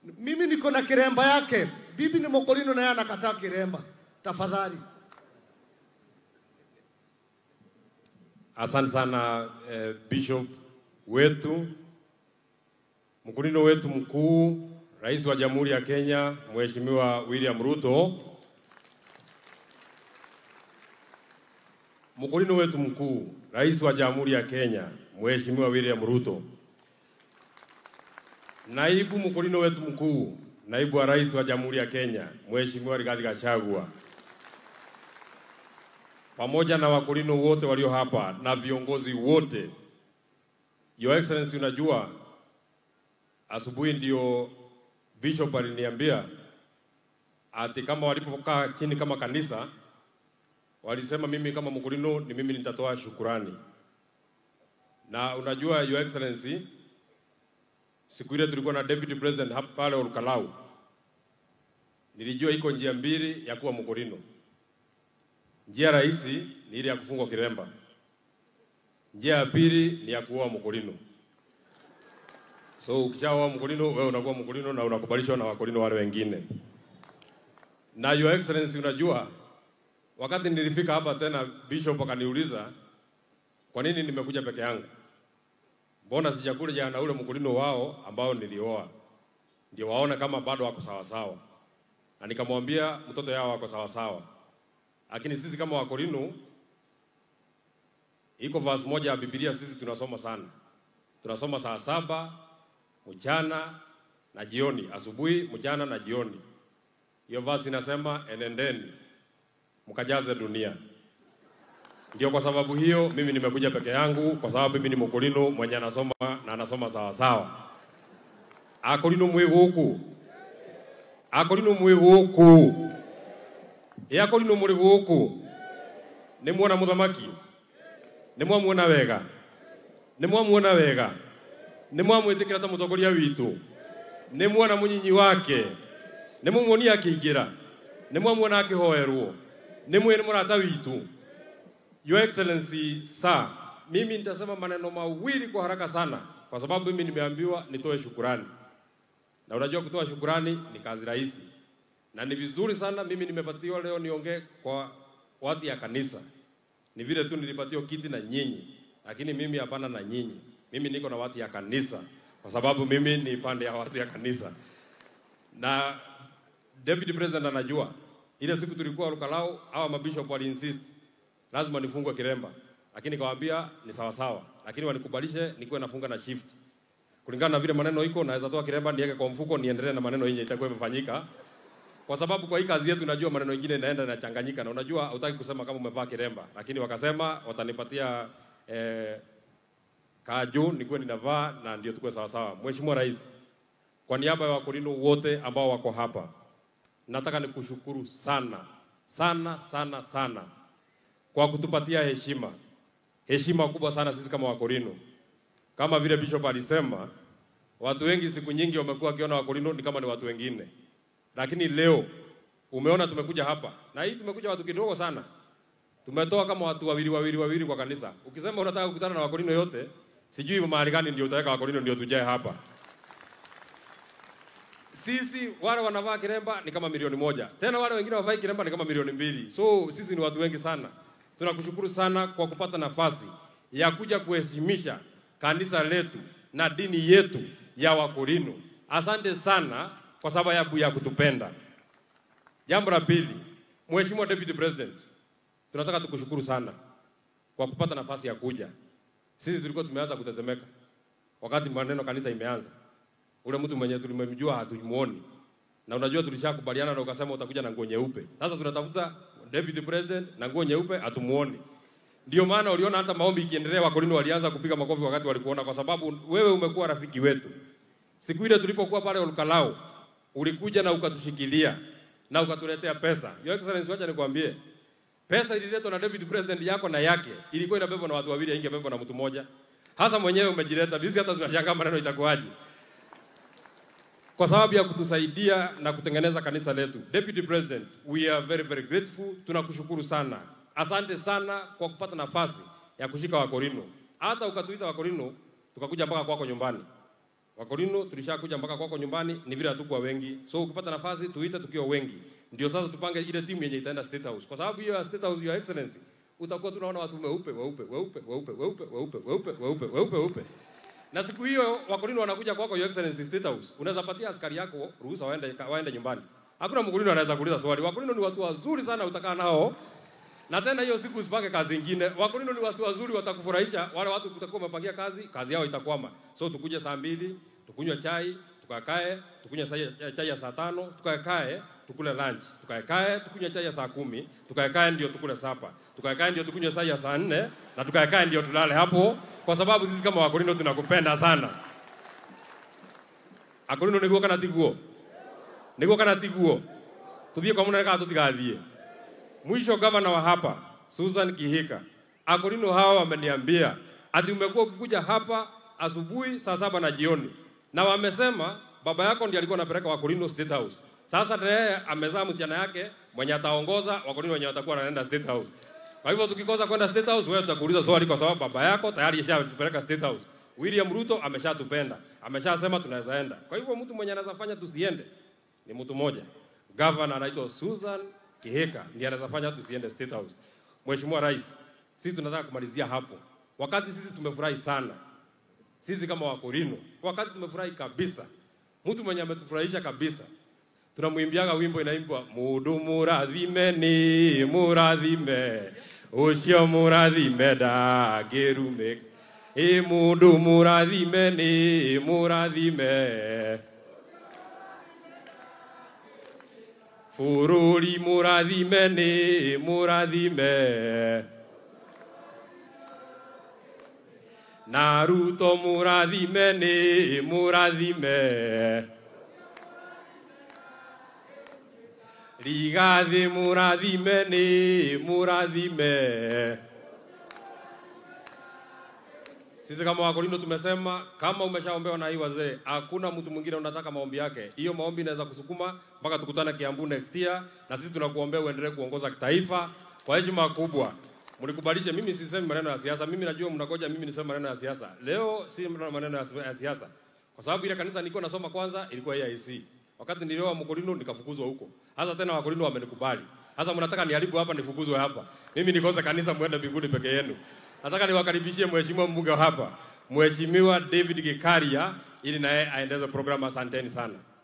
Mimi niko na kiremba yake, bibi ni Mokolino naye anakataa kiremba. Tafadhali. Asante sana eh, Bishop wetu, mkulino wetu mkuu, Rais wa Jamhuri ya Kenya Mheshimiwa William Ruto, mkulino wetu mkuu, Rais wa Jamhuri ya Kenya Mheshimiwa William Ruto, naibu mkulino wetu mkuu, naibu wa Rais wa Jamhuri ya Kenya Mheshimiwa Rigathi Gachagua pamoja na wakulino wote walio hapa na viongozi wote. Your Excellency, unajua asubuhi ndio Bishop aliniambia ati kama walipokaa chini kama kanisa walisema mimi kama mkulino ni mimi nitatoa shukurani. Na unajua Your Excellency, siku ile tulikuwa na deputy president hapa pale Olkalau, nilijua iko njia mbili ya kuwa mkulino. Njia rahisi ni ile ya kufungwa kiremba. Njia ya pili ni ya kuoa mkulino. So ukishaoa mkulino, wewe unakuwa mkulino na unakubalishwa na wakulino wale wengine. Na Your Excellency, unajua wakati nilifika hapa tena, Bishop akaniuliza kwa nini nimekuja peke yangu, mbona sijakuja na ule mkulino wao ambao nilioa, ndio waone kama bado wako sawasawa. Na nikamwambia mtoto yao wako sawasawa lakini sisi kama Wakorino, iko verse moja ya Biblia sisi tunasoma sana, tunasoma saa saba mchana na jioni, asubuhi, mchana na jioni. Hiyo verse inasema enendeni mkajaze dunia. Ndio kwa sababu hiyo mimi nimekuja peke yangu, kwa sababu mimi ni Mkorino mwenye anasoma na anasoma sawa sawa. Akorino mwi huku, Akorino mwi huku yako lino muri guku ni muona muthamaki ni mwamuona wega ni mwamuona wega ni mwamwitikira ta mutongoria witu ni muona munyinyi wake ni mumuonia akiingira ni mwamuona akihoerwo ni mwene murata witu your excellency sir mimi nitasema maneno mawili kwa haraka sana kwa sababu mimi nimeambiwa nitoe shukurani na unajua kutoa shukurani ni kazi rahisi na ni vizuri sana mimi nimepatiwa leo niongee kwa watu ya kanisa. Ni vile tu nilipatiwa kiti na nyinyi, lakini mimi hapana na nyinyi. Mimi niko na watu ya kanisa, kwa sababu mimi ni pande ya watu ya kanisa. Na deputy president anajua ile siku tulikuwa Lukalau, hawa mabishop wali insist lazima nifungwe kiremba, lakini kawaambia ni sawa sawa, lakini wanikubalishe nikuwe nafunga na shift kulingana na vile maneno iko, naweza toa kiremba niweke kwa mfuko, niendelee na maneno yenye itakuwa imefanyika kwa sababu kwa hii kazi yetu najua maneno mengine inaenda inachanganyika, na unajua hautaki kusema kama umevaa kiremba, lakini wakasema watanipatia eh, kaju nikuwe ninavaa na ndio tukue sawa sawa. Mheshimiwa Rais, kwa niaba ya wakulino wote ambao wako hapa, nataka nikushukuru sana sana sana sana kwa kutupatia heshima, heshima kubwa sana sisi kama wakulino. Kama vile Bishop alisema, watu wengi siku nyingi wamekuwa wakiona wakulino ni kama ni watu wengine lakini leo umeona tumekuja hapa na hii tumekuja watu kidogo sana, tumetoa kama watu wawili wawili wawili kwa kanisa. Ukisema unataka kukutana na wakorino yote, sijui mahali gani ndio utaweka wakorino ndio tujae hapa. Sisi wale wanavaa kiremba ni kama milioni moja, tena wale wengine wavai kiremba ni kama milioni mbili. So sisi ni watu wengi sana. Tunakushukuru sana kwa kupata nafasi ya kuja kuheshimisha kanisa letu na dini yetu ya Wakorino. Asante sana kwa sababu ya kutupenda. Jambo la pili, Mheshimiwa Deputy President, tunataka tukushukuru sana kwa kupata nafasi ya kuja. Sisi tulikuwa tumeanza kutetemeka wakati maneno kanisa imeanza. Ule mtu mwenye tulimemjua hatumuoni, na unajua tulishakubaliana na ukasema utakuja na nguo nyeupe. Sasa tunatafuta Deputy President na nguo nyeupe, hatumuoni. Ndio maana uliona hata maombi ikiendelea, Wakorino walianza kupiga makofi wakati walikuona, kwa sababu wewe umekuwa rafiki wetu. Siku ile tulipokuwa pale Olkalau, ulikuja na ukatushikilia na ukatuletea pesa. Your Excellency, wacha nikwambie, pesa ililetwa na David President yako na yake ilikuwa inabebwa na watu wawili, ingebebwa na mtu mmoja. Hasa mwenyewe umejileta, sisi hata tunashangaa maneno itakuwaje, kwa sababu ya kutusaidia na kutengeneza kanisa letu. Deputy President, we are very very grateful, tunakushukuru sana, asante sana kwa kupata nafasi ya kushika Wakorino, hata ukatuita Wakorino tukakuja mpaka kwako nyumbani Wakorino tulishakuja mpaka kwako nyumbani, ni vile hatukuwa wengi. So ukipata nafasi tuite tukiwa wengi, ndio sasa tupange ile timu yenye itaenda State House, kwa sababu hiyo ya State House, your excellency, utakuwa tunaona watu weupe weupe weupe weupe weupe weupe weupe weupe weupe weupe na siku hiyo Wakorino wanakuja kwako your excellency State House, unaweza patia askari yako ruhusa waende waende nyumbani. Hakuna Mkorino anaweza kuuliza swali. Wakorino ni watu wazuri sana, utakaa nao na tena hiyo siku usipange kazi ingine. Wakorino ni watu wazuri, watakufurahisha. Wale watu utakuwa umepangia kazi, kazi yao itakwama. So tukuje saa mbili, tukunywe chai, tukakae, tukunywe chai, chai ya saa tano, tukakae, tukule lunch, tukakae, tukunywe chai ya saa kumi, tukakae ndio tukule sapa, tukakae ndio tukunywe chai ya saa nne na tukakae ndio tulale hapo, kwa sababu sisi kama Wakorino tunakupenda sana. Akorino niguo kana tiguo? Niguo kana tiguo? Tuthie kwa munene kana tutigathie? Mwisho gavana wa hapa Susan Kihika, Akorino hawa wameniambia ati umekuwa ukikuja hapa asubuhi saa saba na jioni, na wamesema baba yako ndiye alikuwa anapeleka Wakorino State House. Sasa yeye amezaa msichana yake mwenye ataongoza Wakorino wenye watakuwa wanaenda State House. Kwa hivyo tukikosa kwenda State House, wewe tutakuuliza swali, kwa sababu baba yako tayari ishatupeleka State House. William Ruto ameshatupenda, ameshasema tunaweza enda. Kwa hivyo mtu mwenye anaweza fanya tusiende ni mtu mmoja, governor anaitwa Susan Kihika ndiye anaweza fanya tusiende State House. Mheshimiwa Rais, sisi tunataka kumalizia hapo. Wakati sisi tumefurahi sana, sisi kama Wakorino, wakati tumefurahi kabisa, mtu mwenye ametufurahisha kabisa, tunamwimbiaga wimbo inaimbwa mudu murathime ni murathime ucio murathime ndangĩrumĩka ĩ mũndũ mũrathime nĩ mũrathime bũrũri mũrathime nĩ mũrathime na ruto mũrathime nĩ mũrathime rigathĩ mũrathime nĩ mũrathime Sisi kama Wakorino tumesema kama umeshaombewa na hii wazee, hakuna mtu mwingine unataka maombi yake. Hiyo maombi inaweza kusukuma mpaka tukutane Kiambu next year, na sisi tunakuombea uendelee kuongoza kitaifa kwa heshima kubwa. Mnikubalishe, mimi sisemi maneno ya siasa. Mimi najua mnagoja mimi niseme maneno ya siasa. Leo si maneno ya siasa, kwa sababu ile kanisa nilikuwa nasoma kwanza ilikuwa AIC. Wakati nilioa Mkorino nikafukuzwa huko. Hasa tena Wakorino wamenikubali. Sasa mnataka niharibu hapa nifukuzwe hapa. Mimi nikose kanisa muende mbinguni peke yenu. Nataka niwakaribishie mheshimiwa mbunge wa hapa, Mheshimiwa David Gikaria ili naye aendeze programu. Asanteni sana.